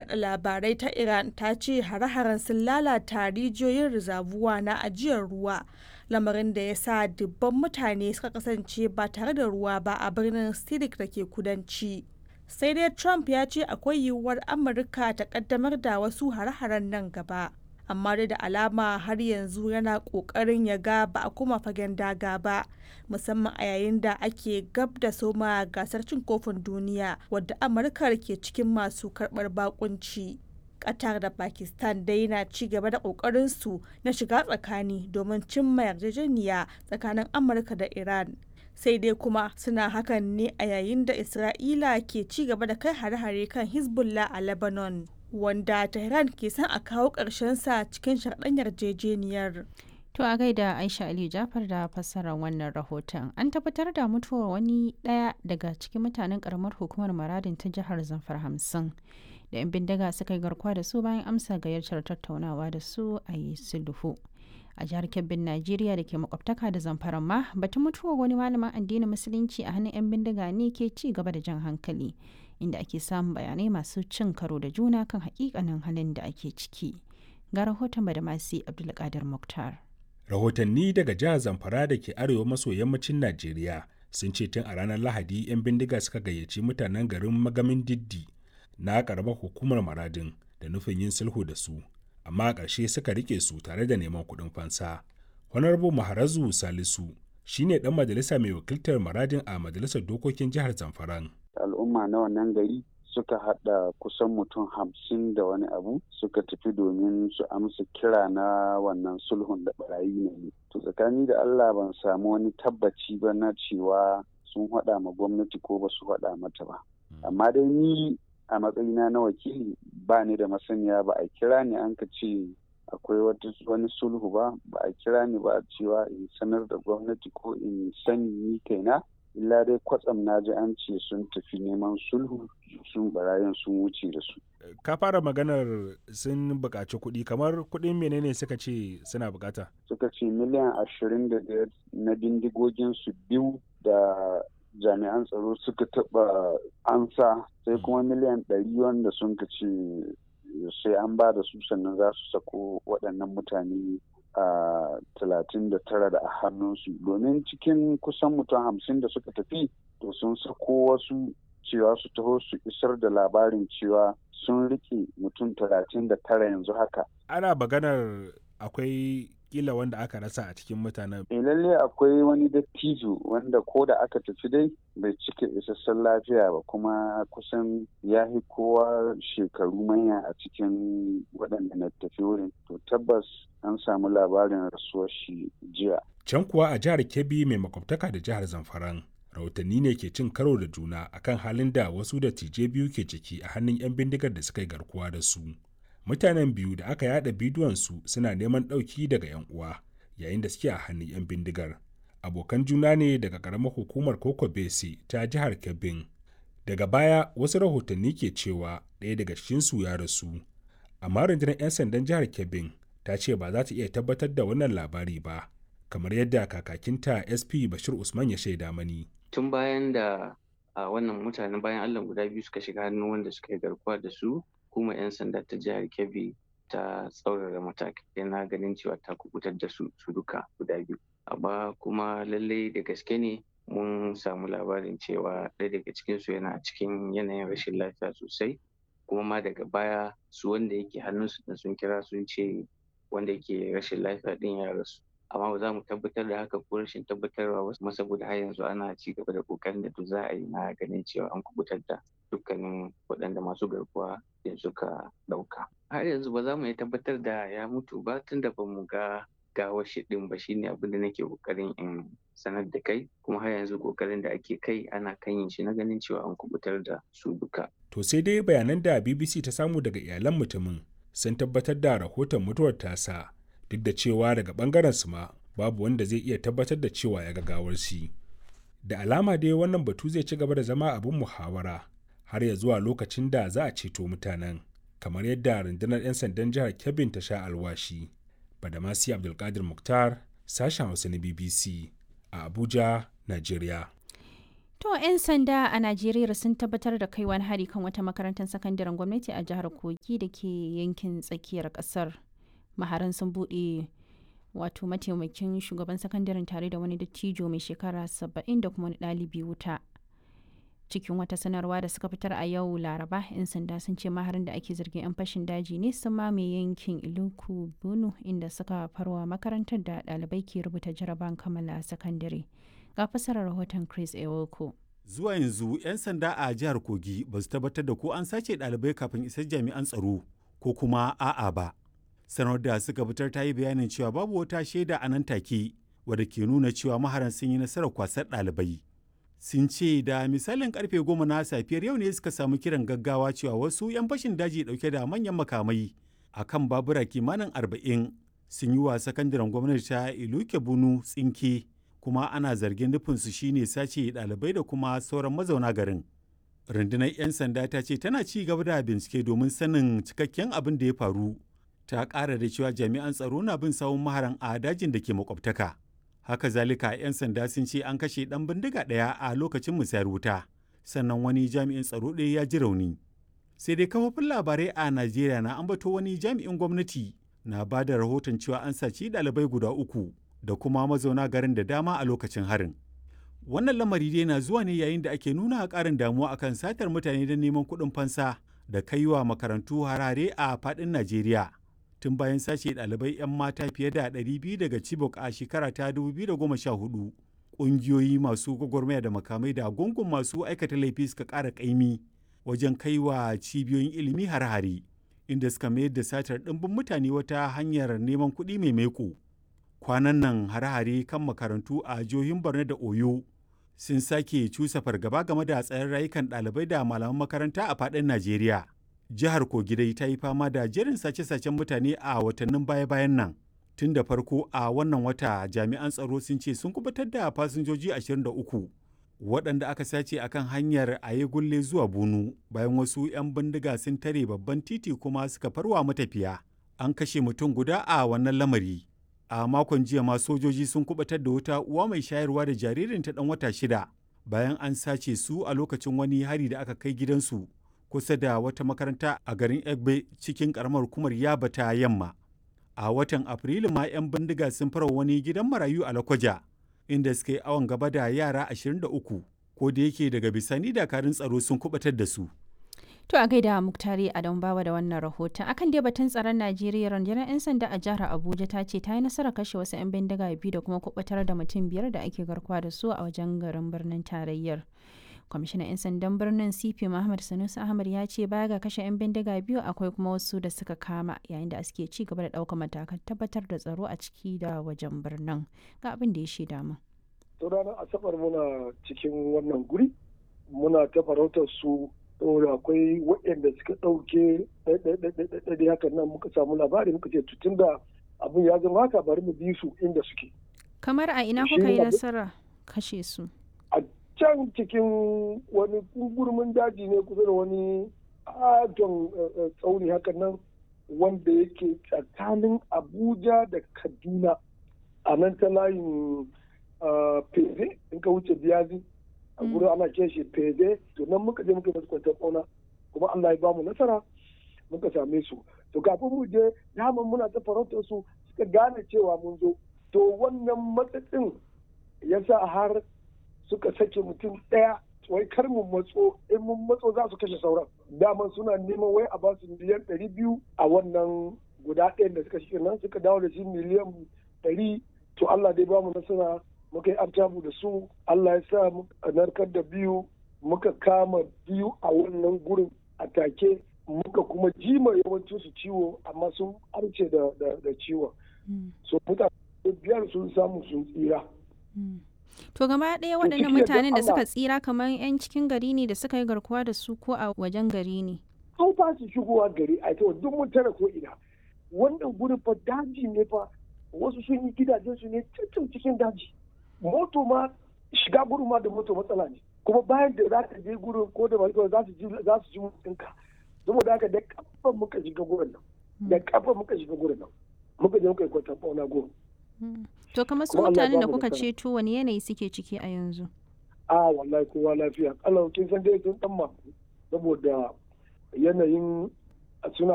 yada labarai ta Iran ta ce hare-haren sun lalata rijiyoyin rizabuwa na ajiyar ruwa, lamarin da ya sa dubban mutane suka kasance ba tare da ruwa ba a birnin Sidik da ke kudanci. Sai dai Trump ya ce akwai yiwuwar Amurka ta kaddamar da wasu hare-haren nan gaba. Amma dai da alama har yanzu yana ƙoƙarin ya ga ba a kuma fagen daga ba, musamman a yayin da ake gab da soma gasar cin kofin duniya wadda Amurka ke cikin masu karɓar bakunci. Qatar da Pakistan dai na ci gaba da ƙoƙarinsu na shiga tsakani domin cimma yarjejeniya tsakanin Amurka da Iran. Sai dai kuma suna hakan ne a yayin da Isra'ila ke ci gaba da kai hare-hare kan Hezbollah a Lebanon, wanda Tehran ke son a kawo sa cikin sharɗan yarjejeniyar. To a gaida Aisha Ali Jafar da fassarar wannan rahoton. An tabbatar da mutuwar wani ɗaya daga cikin mutanen ƙaramar hukumar Maradin ta jihar Zamfara hamsin. da 'yan bindiga suka yi garkuwa da su bayan amsa gayyatar tattaunawa da su a yi sulhu a jihar kebbin najeriya da ke makwabtaka da zamfara ma batun mutuwar wani malamin addinin musulunci a hannun 'yan bindiga ne ke ci gaba da jan hankali inda ake samun bayanai masu cin karo da juna kan hakikanin halin da ake ciki ga rahoton badamasi abdulkadir muktar rahotanni daga jihar zamfara da ke arewa maso yammacin najeriya sun ce tun a ranar lahadi 'yan bindiga suka gayyaci mutanen garin magamin diddi na karamar hukumar maradin da nufin yin sulhu da su amma a ƙarshe suka rike su tare da neman kuɗin fansa honorable maharazu salisu shine ɗan majalisa mai wakiltar maradin a majalisar dokokin jihar zamfaran al'umma na wannan gari suka haɗa kusan mutum hamsin da wani abu suka tafi domin su amsa kira na wannan sulhun da barayi ne to tsakani da allah ban samu wani tabbaci ba na cewa sun haɗa ma gwamnati ko ba su haɗa mata ba amma dai ni a matsayina na wakili ba ni da masaniya ba a kira ni an ka ce akwai wani sulhu ba ba a kira ni ba cewa in sanar da gwamnati ko in sani ni kaina illa dai kwatsam na ji an ce sun tafi neman sulhu sun barayin sun wuce da su ka fara maganar sun buƙaci kuɗi kamar kuɗin menene suka ce suna buƙata suka ce miliyan ashirin da biyar na bindigogin su biyu da jami'an tsaro suka taɓa ansa sai kuma miliyan ɗari wanda sun ka ce sai an ba da su sannan za su sako waɗannan mutane a talatin da tara da a hannunsu domin cikin kusan mutum hamsin da suka tafi to sun sako wasu cewa su taho su isar da labarin cewa sun rike mutum talatin da tara yanzu haka ana maganar akwai kila wanda aka rasa a cikin mutanen. E lalle akwai wani dattijo wanda ko da aka tafi dai bai cika isassun lafiya ba kuma kusan ya fi kowa shekaru manya a cikin waɗanda na tafi wurin. To tabbas an samu labarin rasuwar shi jiya. Can kuwa a jihar Kebbi mai makwabtaka da jihar Zamfaran. Rahotanni ne ke cin karo da juna akan halin da wasu dattijai biyu ke ciki a hannun 'yan bindigar da suka yi garkuwa da su. mutanen biyu da aka yada bidiyonsu suna neman ɗauki daga 'yan uwa yayin da suke a hannun 'yan bindigar abokan juna ne daga ƙaramar hukumar koko bese ta jihar kebbin daga baya wasu rahotanni ke cewa ɗaya daga cikinsu ya rasu amma rundunar 'yan sandan jihar kebbin ta ce ba za ta iya tabbatar da wannan labari ba kamar yadda kakakinta sp bashir usman ya shaida mani tun bayan da a wannan mutanen bayan allah guda biyu suka shiga hannun wanda suka yi garkuwa da su hukumar 'yan sanda ta jihar kebbi ta tsaurara matakai na ganin cewa ta kubutar da su su duka guda biyu amma kuma lallai da gaske ne mun samu labarin cewa ɗaya daga cikinsu yana cikin yanayin rashin lafiya sosai kuma ma daga baya su wanda yake hannunsu da sun kira sun ce wanda yake rashin lafiya ɗin ya rasu amma ba za mu tabbatar da haka ko rashin tabbatarwa ba kuma saboda har yanzu ana ci gaba da kokarin da duk za a yi na ganin cewa an kubutar da dukkanin waɗanda masu garkuwa da suka ɗauka. Har yanzu ba za mu iya tabbatar da ya mutu ba tun da ba mu ga gawar shi ɗin ba shine abin da nake kokarin in sanar da kai kuma har yanzu kokarin da ake kai ana kan yin shi na ganin cewa an kubutar da su duka. To sai dai bayanan da BBC ta samu daga iyalan mutumin sun tabbatar da rahoton mutuwar tasa duk da cewa daga bangaren su ma babu wanda zai iya tabbatar da cewa ya ga gawar shi. Da alama dai wannan batu zai ci gaba da zama abin muhawara har ya zuwa lokacin da za a ceto mutanen kamar yadda rundunar 'yan sandan jihar kebbin ta sha alwashi badamasi abdulkadir muktar sashen hausa na bbc a abuja nigeria To 'yan sanda a Najeriya sun tabbatar da kai wani hari kan wata makarantar sakandaren gwamnati a jihar Kogi da ke yankin tsakiyar kasar. Maharan sun buɗe wato mataimakin shugaban sakandaren tare da wani dattijo mai shekara saba'in da kuma wani ɗalibi wuta. Cikin wata sanarwa da suka fitar a yau Laraba, 'yan sanda sun ce maharin da ake zargin 'yan fashin daji ne sun mamaye yankin Iluku Bunu inda suka farwa makarantar da ɗalibai ke rubuta jaraban kammala sakandare. ga fasarar rahoton chris ewoko zuwa yanzu 'yan sanda a jihar kogi ba su tabbatar da ko an sace ɗalibai kafin isar jami'an tsaro ko kuma a'a ba sanar da suka fitar ta yi bayanin cewa babu wata shaida a nan take wadda ke nuna cewa maharan sun yi nasarar kwasar ɗalibai sun ce da misalin karfe goma na safiyar yau ne suka samu kiran gaggawa cewa wasu 'yan fashin daji dauke da manyan makamai a kan babura kimanin arba'in sun yi wa sakandaren gwamnati ta iluke bunu tsinke kuma ana zargin nufinsu shine sace ɗalibai da kuma sauran mazauna garin. Rundunar 'yan sanda ta ce tana ci gaba da bincike domin sanin cikakken abin da ya faru. Ta ƙara da cewa jami'an tsaro na bin sawun maharan a dajin da ke makwabtaka. Haka zalika 'yan sanda sun ce an kashe ɗan bindiga ɗaya a lokacin musayar wuta, sannan wani jami'in tsaro ɗaya ya ji rauni. Sai dai kafofin labarai a Najeriya na ambato wani jami'in gwamnati na ba da rahoton cewa an saci ɗalibai guda uku da kuma mazauna garin da dama a lokacin harin. Wannan lamari dai na zuwa ne yayin da ake nuna ƙarin damuwa akan satar mutane don neman kuɗin fansa da kaiwa makarantu harare a faɗin Najeriya. Tun bayan sace ɗalibai 'yan mata fiye da 200 daga Chibok a shekara ta 2014, ƙungiyoyi masu gwagwarmaya da makamai da gungun masu aikata laifi suka ƙara ƙaimi wajen kaiwa cibiyoyin ilimi har-hare, inda suka mayar da satar ɗimbin mutane wata hanyar neman kuɗi mai maiko. kwanan nan hare-hare kan makarantu a jihohin borno da oyo sun sake cusa fargaba game da tsayin rayukan ɗalibai da malaman makaranta a faɗin najeriya jihar kogidai ta yi fama da jerin sace-sacen mutane a watannin baya-bayan nan tun da farko a wannan wata jami'an tsaro sun ce sun kubutar da fasinjoji 23 waɗanda aka sace akan hanyar aye gulle zuwa bunu bayan wasu 'yan bindiga sun tare babban titi kuma suka farwa matafiya an kashe mutum guda a wannan lamari a makon jiya ma sojoji sun kubatar da wata uwa mai shayarwa da jaririnta dan wata shida bayan an sace su a lokacin wani hari da aka kai gidansu kusa da wata makaranta a garin egbe cikin karamar hukumar yaba ta yamma a watan afrilu ma 'yan bindiga sun fara wani gidan marayu a lakwaja inda suka yi awon gaba da yara 23 ko da yake daga bisani dakarun tsaro sun kubatar da su To a gaida Muktari Adam Bawa da wannan rahoton. Akan dai batun tsaron Najeriya rundunar 'yan sanda a jihar Abuja ta ce ta yi nasarar kashe wasu 'yan bindiga biyu da kuma kubatar da mutum biyar da ake garkuwa da su a wajen garin birnin tarayyar. Kwamishinan 'yan sandan birnin CP Muhammad Sanusi Ahmad ya ce baya ga kashe 'yan bindiga biyu akwai kuma wasu da suka kama yayin da suke ci gaba da ɗaukar matakan tabbatar da tsaro a ciki da wajen birnin. Ga abin da ya shaida mu. ranar Asabar muna cikin wannan guri muna ta farautar su saboda akwai waɗanda suka ɗauke ɗaiɗaiɗaiɗaiɗaiɗai hakan nan muka samu labari muka ce tutun da abin ya zama haka bari mu bi su inda suke. Kamar a ina kuka yi nasara kashe su? A can cikin wani gurmin daji ne kusa da wani adon tsauni hakan nan wanda yake tsakanin Abuja da Kaduna a nan ta layin Feze in ka wuce Biyazi. a gurin ana ce shi feze to nan muka je muka masu kwantar ƙauna kuma Allah ya ba mu nasara muka same su to kafin mu je daman muna ta farautar su suka gane cewa mun zo to wannan matsatsin ya sa har suka sake mutum ɗaya wai kar mu matso in mun matso za su kashe sauran daman suna neman wai a ba su miliyan ɗari biyu a wannan guda ɗayan da suka shi nan suka dawo da shi miliyan ɗari to Allah dai ba mu nasara muka yi artabu da su Allah ya sa muka narkar da biyu muka kama biyu a wannan gurin a take muka kuma jima yawancin su ciwo amma sun arce da, da, ciwon so mutane biyar sun samu sun tsira to gaba ɗaya waɗannan mutanen da suka tsira kamar 'yan cikin gari ne da suka yi garkuwa da su ko a wajen gari ne an fa su shigowa gari a ita duk mun tara ko ina wannan gurin fa daji ne fa wasu sun yi gidajen su ne cikin cikin daji moto ma shiga gurin ma da moto matsala ne kuma bayan da za ka je gurin ko da mai za su ji za su ji mutunka saboda haka da kafa muka shiga gurin nan da kafa muka shiga gurin nan muka je muka yi kwatan fauna gurin to kamar su mutanen da kuka ceto wani yanayi suke ciki a yanzu a wallahi kowa lafiya kalau kin san dai sun dan maku saboda yanayin suna